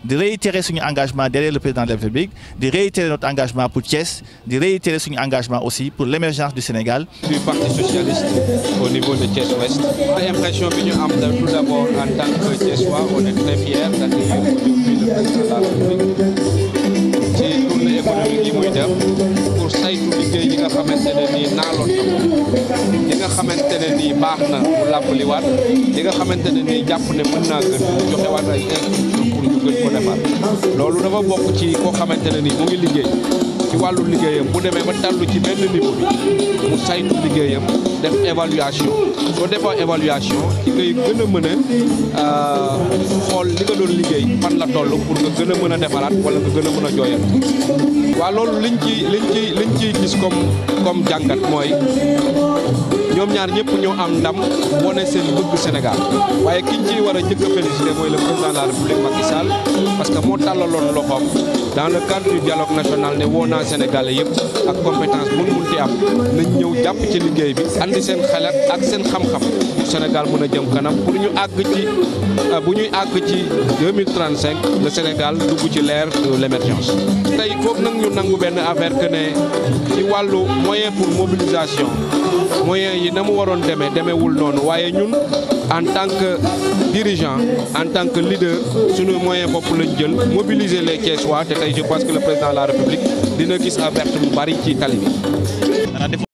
di réitérer suñu engagement derrière le président de la République di réitérer notre engagement pour Thiès di réitérer suñu engagement aussi pour l'émergence du Sénégal. du parti socialiste au niveau de Thiès Ouest. L'impression bi ñu am tout d'abord en tant que Thiessois on est très fiers d'accueillir aujourd'hui le président de la République ci tournée économique yi muy def pour saytu liggéey yi nga xamante ne nii naaloon na ko li nga xamante ne nii baax na mu làbbaliwaat li nga xamante ne nii jàpp ne mën naa gën mu joxewaat ay instructions pour ñu gën ko defar loolu dafa bokk ci koo xamante ne nii mu ngi liggéey ci wàllu liggéeyam bu demee ba tallu ci benn niveau bi mu saytu liggéeyam def évaluation soo defoo évaluation ci ngay gën a mën a xool li nga doon liggéey fan la toll pour nga gën a mën a defaraat wala nga gën a mën a jooyal waaw loolu liñ ci liñ ci liñ ciy gis comme comme jàngat mooy ñoom ñaar ñëpp ñoo am ndam wane seen bëgg Sénégal waaye kiñ ciy war a njëkk a félicité mooy le président de la République Macky Sall parce que moo tàllaloon loxoom dans le cadre du dialogue national ne woo naa Sénégalais yëpp ak compétence bu mu munti am nañ ñëw jàpp ci liggéey bi andi seen xalaat ak seen xam-xam pour Sénégal mën a jëm kanam pour ñu àgg ci bu ñuy àgg ci 2035 le Sénégal dugg ci l'ère de l'émergence tey foog nag ñu nangu benn affaire que ne ci wàllu moyen pour mobilisation moyens yi na mu waroon demee demeewul noonu waaye ñun en tant que dirigeant en tant que leader suñu moyen bopp lañ jël mobiliser les Thiessois te tey je pense que le président de la République dina gis a verte bu bari ci tali bi